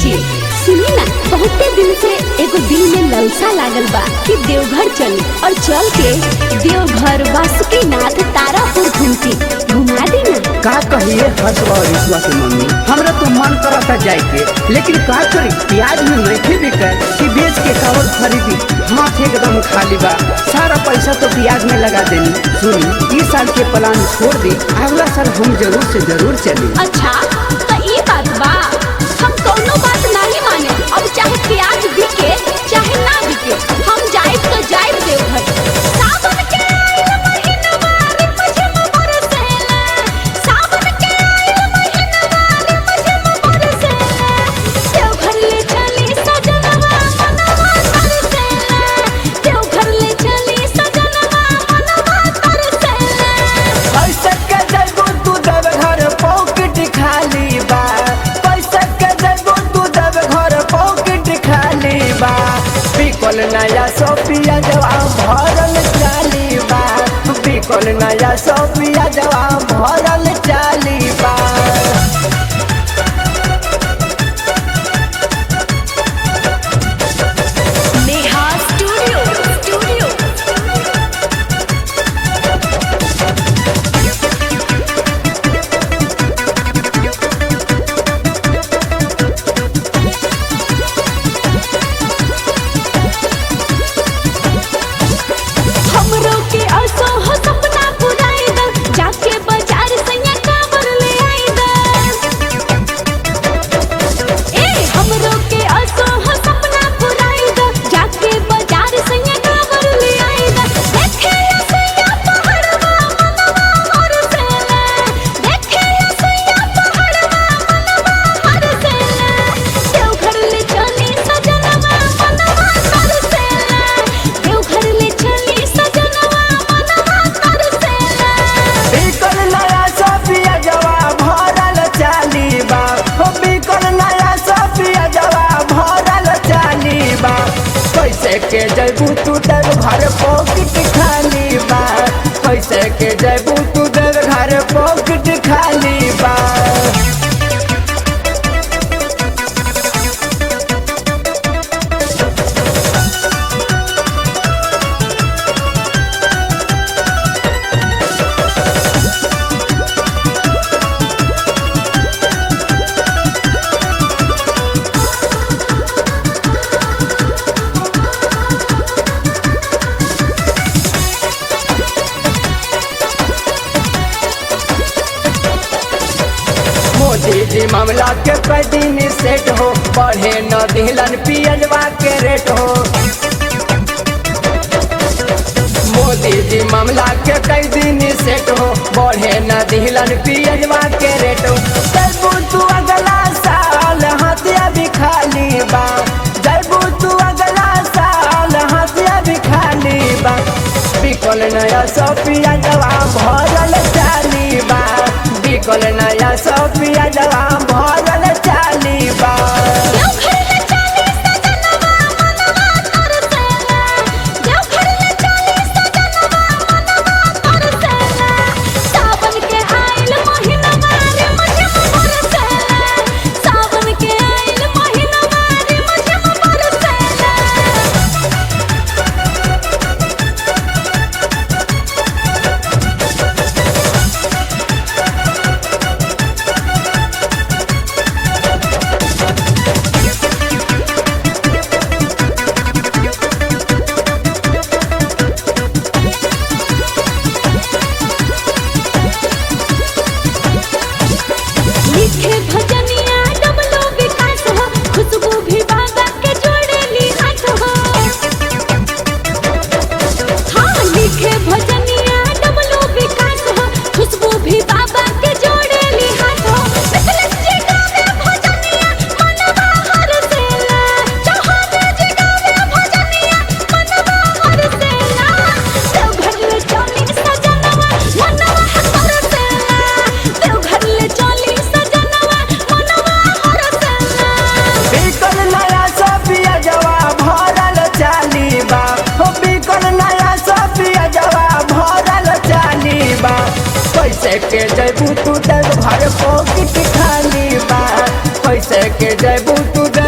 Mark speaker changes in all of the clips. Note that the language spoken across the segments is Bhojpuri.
Speaker 1: जी सुनी ना बहुते दिन से एगो दिल में ललसा लागल बा कि देवघर चली और चल के देवघर वासुकीनाथ तारापुर घूमती घुमा दी ना
Speaker 2: का कहिए हर्ष और ईश्वा के मम्मी हमरा तो मन करता जाए के लेकिन का करी प्याज में नहीं बिके कि बेच के कावर खरीदी हाथ एकदम खाली बा सारा पैसा तो प्याज में लगा देनी सुनी इस साल के प्लान छोड़ दी अगला साल हम जरूर से जरूर चली
Speaker 1: अच्छा तो ये बात बा हम कौनो बात नहीं माने अब चाहे प्याज बिके चाहे ना बिके हम जाए तो जाए देवघर सावन के आइल महिनवा रे मझम बरसेला सावन के आइल महिनवा रे मझम बरसेला देवघर ले चली सजनवा मनवा तरसेला देवघर ले चली सजनवा मनवा तरसेला
Speaker 2: पैसा के जगो तू देव घर पॉकेट खाली बा पैसा के जगो तू देव घर पॉकेट खाली बा बिकल नया सोफिया जवाब भरल चाली बा बिकल नया सोफिया जवाब भरल चाली बा
Speaker 1: नेहा स्टूडियो स्टूडियो हमरो के असो हो सपना पुराई द जाके बाजार सैया कावर ले आई द ए हमरो के असो हो सपना पुराई द जाके बाजार सैया कावर ले आई द देखे सैया पहाड़वा मनवा हर सेला देखे सैया पहाड़वा मनवा हर सेला देवघर ले चली सजनवा मनवा तर सेला देवघर ले चली सजनवा मनवा तर सेला
Speaker 2: बिकल नया सोफिया जवाब भरल चाली बा हो बिकल नया सोफिया जवाब भरल चाली बा कैसे के जैबू तू देव घर पॉकेट खाली बा कैसे के जैबू तू देव घर पॉकेट खाली बा मोदी जी मामला के कई दिन सेट हो बढ़े न दिलन पियजवा के रेट हो मोदी जी मामला के कई दिन सेट हो बढ़े न दिलन पियजवा के रेट हो जैबू तू अगला साल हथिया भी खाली बा जैबू तू अगला साल हथिया भी खाली बा बिकल नया सोफिया जवाब भरल चाली बा बिकल नया सोफिया जवाब भरल चाली बा
Speaker 1: देवघर ले चली सजनवा मनवा तर सेला देवघर ले चली सजनवा मनवा तर सेला सावन के आइल महिनवा रे मझम बरसेला सावन के आइल महिनवा रे मझम बरसेला लिखे भजनिया डबलो विकास हो खुशबू भी बाबा के जोड़ेली हाथ हो हाँ लिखे भजनिया डबलो विकास हो खुशबू भी बाबा के जोड़ेली हाथ हो मिथलेश जी गावे भजनिया मनवा हर सेला चौहान जी गावे भजनिया मनवा हर सेला देवघर ले चली सजनवा मनवा हर सेला देवघर ले चली सजनवा मनवा हर सेला
Speaker 2: बिकल नया सोफिया जवाब भरल चाली बा हो बिकल नया सोफिया जवाब भरल चाली बा कैसे के जैबू तू देव घर पॉकेट खाली बा कैसे के जैबू तू देव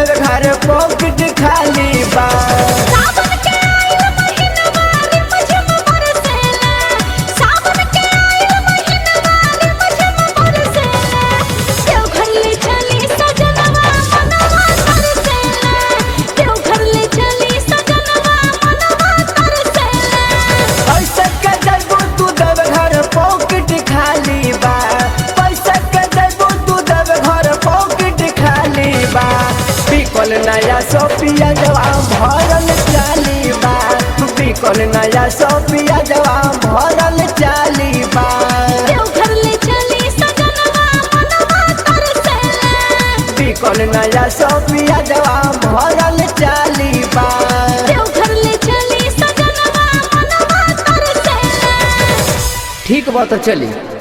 Speaker 2: नया सोपिया जवा भरल चाली बा बिकल नया सोपिया जवा भरल चाली बा
Speaker 1: देवघर ले चली सजनवा मनवा तरसेला
Speaker 2: बिकल नया सोपिया जवा भरल चाली बा
Speaker 1: देवघर ले चली सजनवा मनवा तरसेला
Speaker 2: ठीक बा तो चली